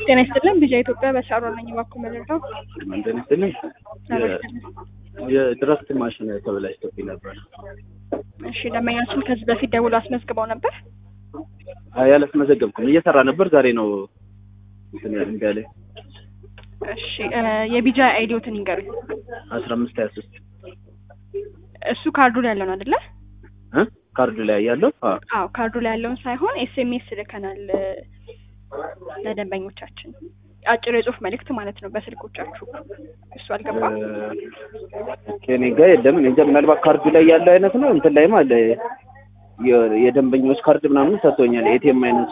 ጤና ይስጥልን ቢጃ ኢትዮጵያ በሻሮ ነኝ። እባክዎ መረዳው እንትን ስትልኝ የድራፍት ማሽን ተበላሽቶብኝ ነበር። እሺ ደንበኛችን ከዚህ በፊት ደውሎ አስመዝግበው ነበር። አይ አላስመዘገብኩም። እየሰራ ነበር። ዛሬ ነው እንትን እምቢ አለኝ። እሺ እ የቢጃ አይዲዎትን ይንገሩኝ። አስራ አምስት ሀያ ሶስት እሱ ካርዱ ላይ ያለው ነው አይደለ? እ ካርዱ ላይ ያለው አዎ አዎ ካርዱ ላይ ያለውን ሳይሆን ኤስኤምኤስ ልከናል እ ለደንበኞቻችን አጭር የጽሁፍ መልእክት ማለት ነው በስልኮቻችሁ። እሱ አልገባም። ከኔ ጋር የለም። እኔ እንጃ ምናልባት ካርዱ ላይ ያለው አይነት ነው። እንትን ላይም አለ የ- የደንበኞች ካርድ ምናምን ሰጥቶኛል። ኤቲኤም አይነት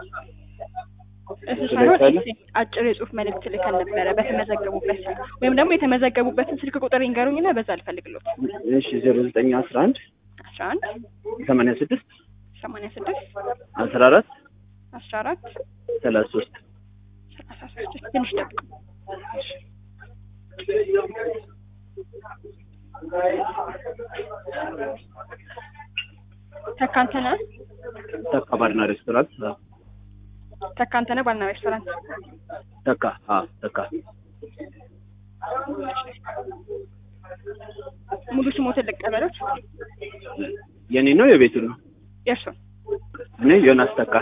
እሱ እሱ ሳይሆን ላይ ካለ? ኤስ- አጭር የጽሁፍ መልእክት ልከን ነበረ በተመዘገቡበት ስልክ ወይም ደግሞ የተመዘገቡበትን ስልክ ቁጥር ይንገሩኝና በዛ ልፈልግሎት። እሺ ዜሮ ዘጠኝ አስራ አንድ አስራ አንድ ሰማንያ ስድስት ሰማንያ ስድስት አስራ አራት አስራ አራት ሰላሳ ሶስት ሰላሳ ሶስት ትንሽ ጠብቁ። ተካንተነ ተካ ባርና ሬስቶራንት አዎ። ተካንተነ ባልና ሬስቶራንት ተካ አዎ ተካ ሙሉ ስሞትን ልቀበሎት። የኔ ነው የቤቱ ነው። የእርሱን እኔ ዮናስ ተካ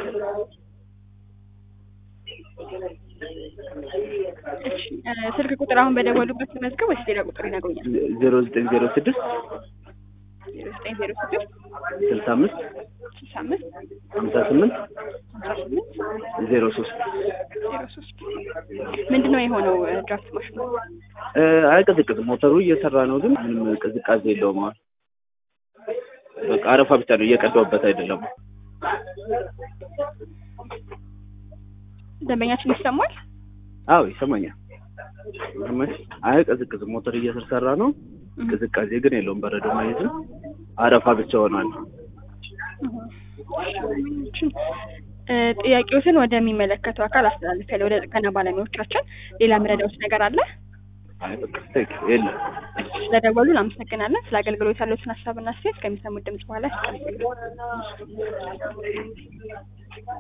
እሺ እ ስልክ ቁጥር አሁን በደወሉበት መዝገብ ወይስ ሌላ ቁጥር ይነግሩኛል? ዜሮ ዘጠኝ ዜሮ ስድስት ዜሮ ዘጠኝ ዜሮ ስድስት ስልሳ አምስት ስልሳ አምስት ሀምሳ ስምንት ሀምሳ ስምንት ዜሮ ሶስት ዜሮ ሶስት ምንድን ነው የሆነው እ ድራፍት ማሽኑ? አይቀዝቅዝም። ሞተሩ እየሰራ ነው፣ ግን ምንም ቅዝቃዜ የለውም። አሁን በቃ አረፋ ብቻ ነው፣ እየቀዳውበት አይደለም። ደንበኛችን ይሰማል? አዎ ይሰማኛል። ይሰማኝ። አይቀዝቅዝም። ሞተር እየተሰራ ነው፣ ቅዝቃዜ ግን የለውም። በረዶ ማየት አረፋ ብቻ ሆኗል። ደንበኛችን እ ጥያቄዎትን ወደሚመለከተው አካል አስተላልፋለሁ፣ ወደ ጥገና ባለሙያዎቻችን። ሌላ ምረዳውት ነገር አለ? አይ በቃ ቴክ የለም። ስለደወሉ እናመሰግናለን። ስለ አገልግሎት ያለዎትን ሀሳብና አስተያየት ከሚሰሙት ድምጽ በኋላ ያስቀምጡልን።